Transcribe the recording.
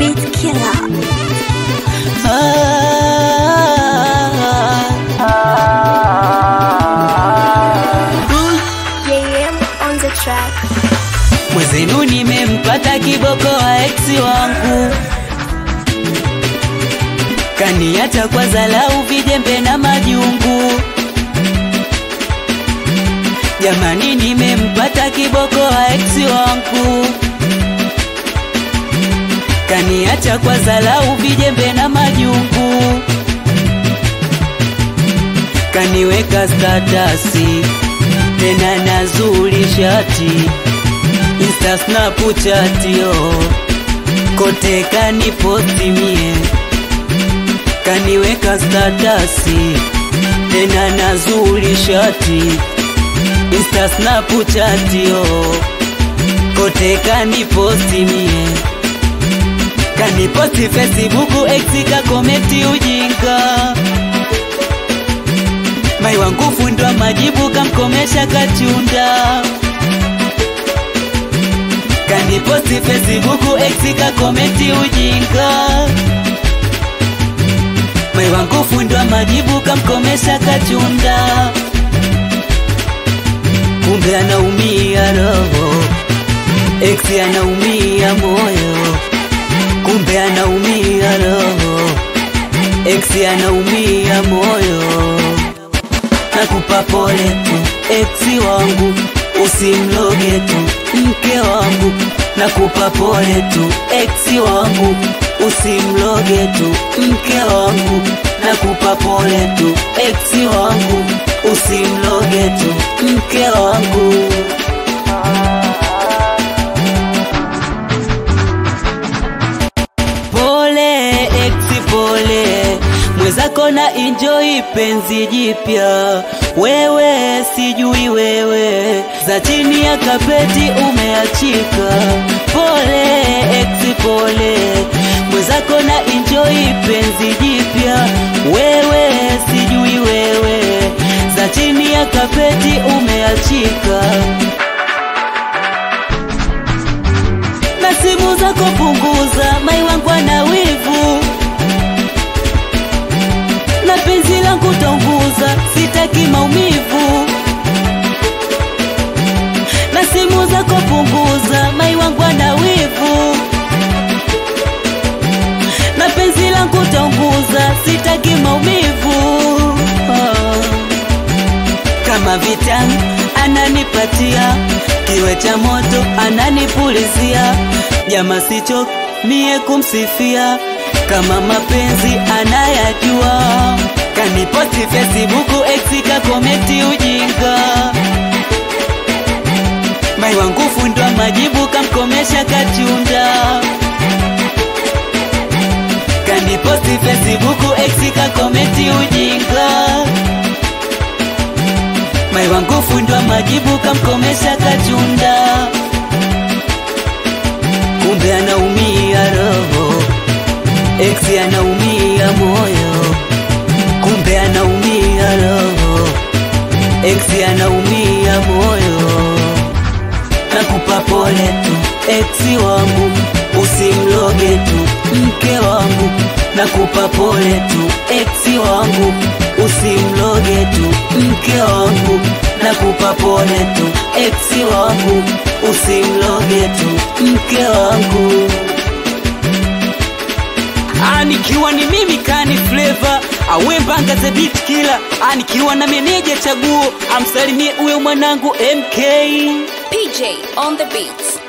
beat killer. JM on the track. Mwezenu nimempata kiboko wa eksi wangu, kaniacha kwa zalau, vijembe na majungu. Jamani, nimempata kiboko wa eksi wangu, kaniacha kwa zalau, vijembe na majungu. Kaniweka statasi tena nazuri shati Insta Snapchat yo kote kaniposti mie, kaniweka statasi tena nazuri shati Insta Snapchat yo kote kaniposti mie, kaniposti Facebook ex kakometi ujinga mai wangu fundwa majibu kamkomesha kachunda kaniposti Facebook ex kakometi ujinga mai wangu fundwa majibu kamkomesha kachunda kumbe anaumia roho ex anaumia moyo kumbe anaumia roho ex anaumia moyo nakupa pole tu eksi wangu, usimloge tu mke wangu. Nakupa pole tu eksi wangu, usimloge tu mke wangu. Nakupa pole tu eksi wangu, usimloge tu mke wangu. Pole eksi, pole mwezako na enjoy penzi jipya, wewe sijui wewe za chini ya kapeti umeachika. Pole eksi, pole mwezako na enjoy penzi jipya, wewe sijui wewe za chini ya kapeti umeachika. na simu zako punguza, mai wangu ana wivu na penzi langu taunguza, sitaki maumivu. Na simu zako punguza, mai wangu ana wivu na penzi langu taunguza, sitaki maumivu. Oh. Kama vitamu ananipatia, kiwe cha moto ananipulizia, jama sicho mie kumsifia, kama mapenzi anayajua. Kaniposti Facebook ex kakometi ujinga, mai wangu fundwa majibu kamkomesha kachunda. Kaniposti Facebook ex kakometi ujinga mai wangu fundwa majibu kamkomesha kachunda, kumbe anaumia roho, ex anaumia moyo, kumbe anaumia roho, ex anaumia moyo. Nakupa pole tu ex wangu, usimloge tu mke wangu. Nakupa pole tu ex wangu, usimloge tu mke wangu. Nakupa pole tu ex wangu, usimloge tu mke wangu. Anikiwa ni mimi kani flavor awe mbanga the beat killer, anikiwa na meneja chaguo, amsalimie huyo mwanangu MK. PJ on the beats.